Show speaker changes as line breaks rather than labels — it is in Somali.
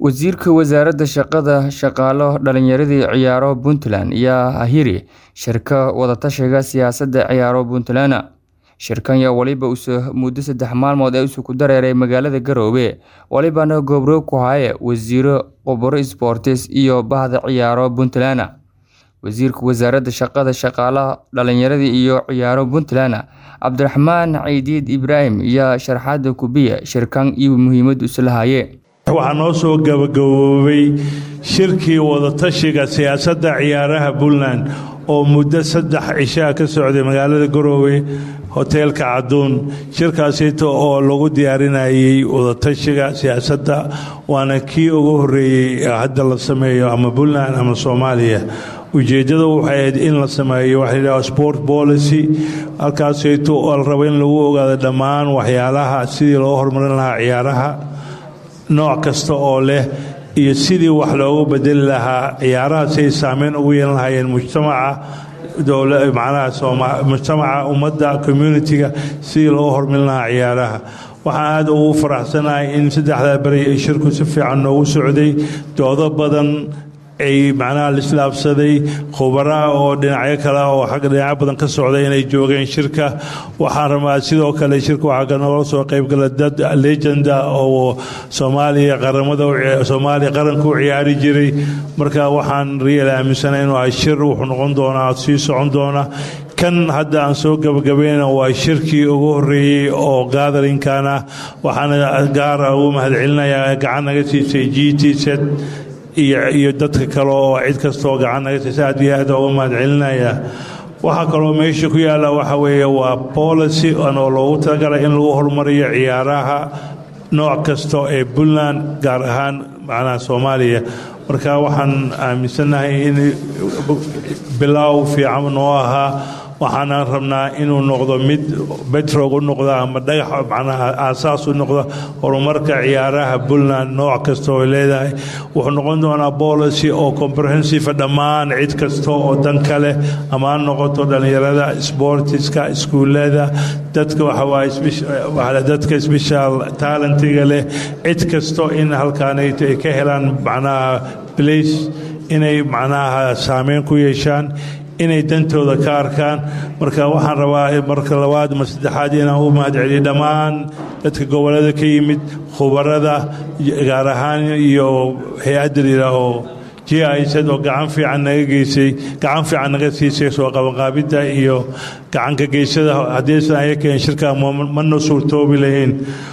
Wasiirka Wasaaradda Shaqada, Shaqaale, Dhalinyarada iyo Ciyaaro Puntland ayaa ahiri shirka wada-tashiga siyaasadda ciyaaro Puntland. Shirkan ayaa waliba muddo saddex maalmood ah isugu dareeray magaalada Garowe, walibana gobro ku haya wasiiro, khubaro isboortis iyo bahda ciyaaro Puntland. Wasiirka Wasaaradda Shaqada, Shaqaalaha, Dhalinyarada iyo Ciyaaro Puntland, Cabdiraxmaan Ciidiid Ibraahim ayaa sharaxaad ku bixiyay shirkan iyo muhiimadda uu leeyahay.
waxaa noo soo gabagaboobay shirkii wadatashiga siyaasadda ciyaaraha puntland oo muddo saddex cishaa ka socday magaalada garoowe hoteelka caduun shirkaasito oo lagu diyaarinayay wadatashiga siyaasadda waana kii ugu horeeyey hadda la sameeyo ama puntland ama soomaaliya ujeeddada waxay ahayd in la sameeyo waxa layidhaha sport policy halkaasito oo la rabo in lagu ogaado dhammaan waxyaalaha sidii loo horumarin lahaa ciyaaraha nooc kasta oo leh iyo sidii wax loogu bedeli lahaa ciyaaraha siay saameyn ugu yeelan lahaayeen mujtamaca manaha mujtamaca ummadda communitiga sidii loo hormarin lahaa ciyaaraha waxaan aad ugu faraxsanahay in saddexdaa beri ay shirku si fiican noogu socday doodo badan ay macnaha lislaabsaday khubaraha oo dhinacyo kale oo xagga dhinacyo badan ka socda inay joogeen shirka waxaan rabaa sidoo kale shirka waxaa noola soo qaybgala dad legenda oo soomaaliya qaramada soomaaliya qaranka u ciyaari jiray marka waxaan riyal aaminsana inuu ahay shir wuxuu noqon doonaa sii socon doona kan hadda aan soo gabagabayna waa shirkii ugu horeeyey oo gatherinkan ah waxaana gaara ugu mahadcelinayaa gacan naga siisay g t set iyo dadka kale oo cid kastaoo gacan naga siisa aad iyo aad uga mahadcelinayaa waxaa kaloo meesha ku yaalla waxa weeye waa policy oo loogu talagalay in lagu horumariyo ciyaaraha nooc kasta ee puntland gaar ahaan macnaha soomaaliya marka waxaan aaminsannahay in bilaaw fiican noo ahaa waxaana rabnaa inuu noqdo mid betrog u noqda ama dhagax macnaha aasaas u noqda horumarka ciyaaraha puntland nooc kasta oo leedahay wuxuu noqon doonaa policy oo comprehensive dhammaan cid kasta oo dan ka leh ama ha noqoto dhallinyarada sportiska iskuullada dadka waxawaaye dadka special talentiga leh cid kasto in halkaanayto ay ka helaan macnaha place inay macnaha saameyn ku yeeshaan inay dantooda ka arkaan marka waxaan rabaa marka labaad ma saddexaad inaan u mahadceliyo dhammaan dadka gobollada ka yimid khubarada gaar ahaan iyo hay-adda layidhaaho j isad oo gacan fiican naga geysay gacan fiican naga siisay soo qabanqaabidda iyo gacanka geysada haddaysan ayakeen shirkaa mana suurtoobi lahayn